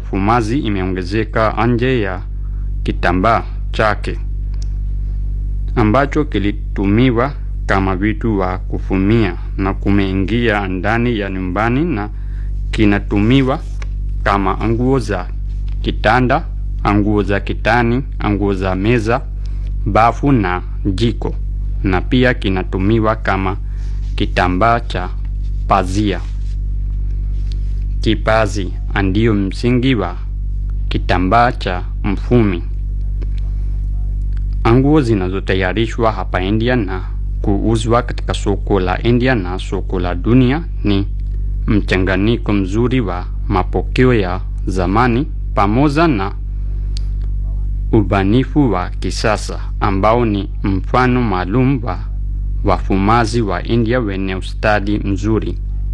ufumazi imeongezeka nje ya kitambaa chake ambacho kilitumiwa kama vitu wa kufumia na kumeingia ndani ya nyumbani na kinatumiwa kama nguo za kitanda, nguo za kitani, nguo za meza, bafu na jiko, na pia kinatumiwa kama kitambaa cha pazia. Kipazi ndio msingi wa kitambaa cha mfumi. Nguo zinazotayarishwa hapa India na kuuzwa katika soko la India na soko la dunia ni mchanganyiko mzuri wa mapokeo ya zamani pamoja na ubanifu wa kisasa ambao ni mfano maalum wa wafumazi wa India wenye ustadi mzuri.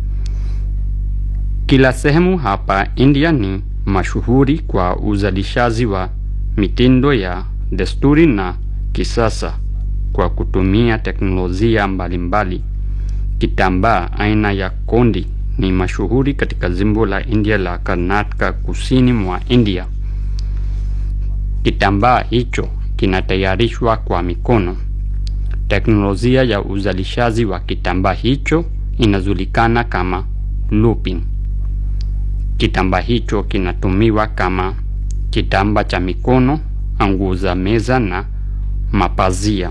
Kila sehemu hapa India ni mashuhuri kwa uzalishaji wa mitindo ya desturi na kisasa kwa kutumia teknolojia mbalimbali. Kitambaa aina ya kondi ni mashuhuri katika jimbo la India la Karnataka kusini mwa India. Kitambaa hicho kinatayarishwa kwa mikono. Teknolojia ya uzalishaji wa kitambaa hicho inajulikana kama looping. Kitambaa hicho kinatumiwa kama kitambaa cha mikono, nguo za meza na mapazia.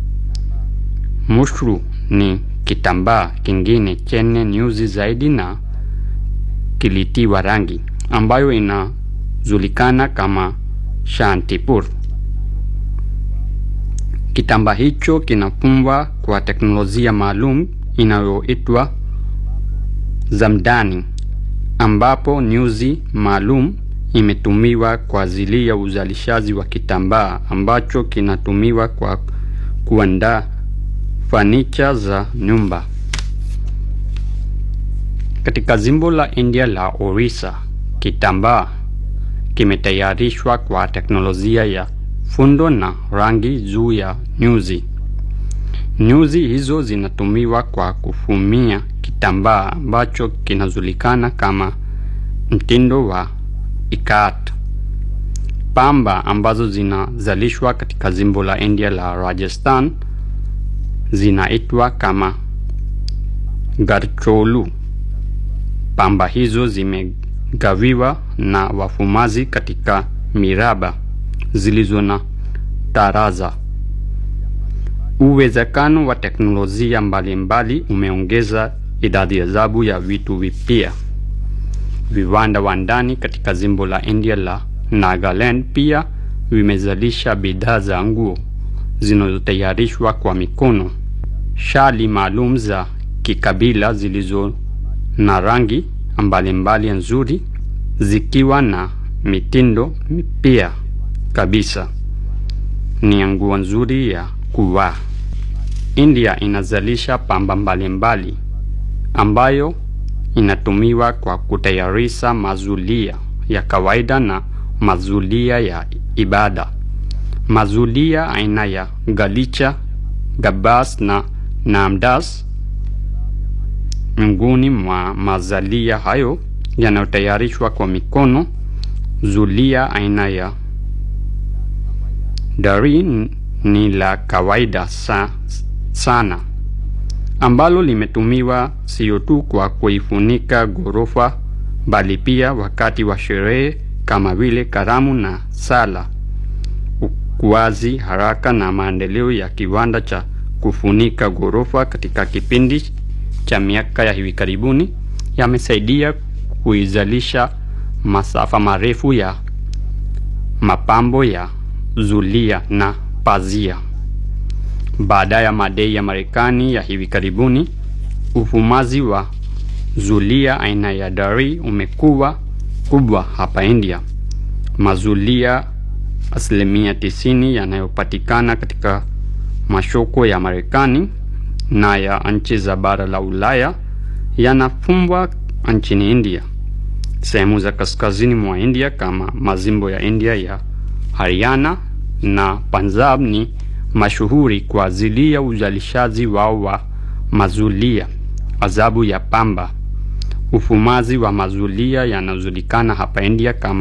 Mushru ni kitambaa kingine chenye nyuzi zaidi na kilitiwa rangi ambayo inajulikana kama Shantipur. Kitambaa hicho kinafumwa kwa teknolojia maalum inayoitwa zamdani, ambapo nyuzi maalum imetumiwa kwa ajili ya uzalishaji wa kitambaa ambacho kinatumiwa kwa kuandaa fanicha za nyumba. Katika jimbo la India la Orissa, kitambaa kimetayarishwa kwa teknolojia ya fundo na rangi juu ya nyuzi. Nyuzi hizo zinatumiwa kwa kufumia kitambaa ambacho kinajulikana kama mtindo wa ikat. Pamba ambazo zinazalishwa katika jimbo la India la Rajasthan zinaitwa kama garcholu. Pamba hizo zimegawiwa na wafumazi katika miraba zilizo na taraza. Uwezekano wa teknolojia mbalimbali umeongeza idadi ajabu ya vitu vipya. Viwanda wa ndani katika jimbo la India la Nagaland pia vimezalisha bidhaa za nguo zinazotayarishwa kwa mikono, shali maalum za kikabila zilizo na rangi mbalimbali nzuri, zikiwa na mitindo mipya kabisa. Ni nguo nzuri ya kuvaa. India inazalisha pamba mbalimbali ambayo inatumiwa kwa kutayarisha mazulia ya kawaida na mazulia ya ibada. Mazulia aina ya galicha, gabas na namdas miongoni mwa mazalia hayo yanayotayarishwa kwa mikono. Zulia aina ya dari ni la kawaida sa, sana ambalo limetumiwa sio tu kwa kuifunika ghorofa bali pia wakati wa sherehe kama vile karamu na sala. Ukuaji haraka na maendeleo ya kiwanda cha kufunika ghorofa katika kipindi cha miaka ya hivi karibuni yamesaidia kuizalisha masafa marefu ya mapambo ya zulia na pazia. Baada ya madai ya Marekani ya hivi karibuni, ufumaji wa zulia aina ya dari umekuwa kubwa hapa India. Mazulia asilimia tisini yanayopatikana katika masoko ya Marekani na ya nchi za bara la Ulaya yanafumwa nchini India. Sehemu za kaskazini mwa India kama majimbo ya India ya Haryana na Punjab ni mashuhuri kwa ajili ya uzalishaji wao wa mazulia adhabu ya pamba. Ufumaji wa mazulia yanajulikana hapa India kama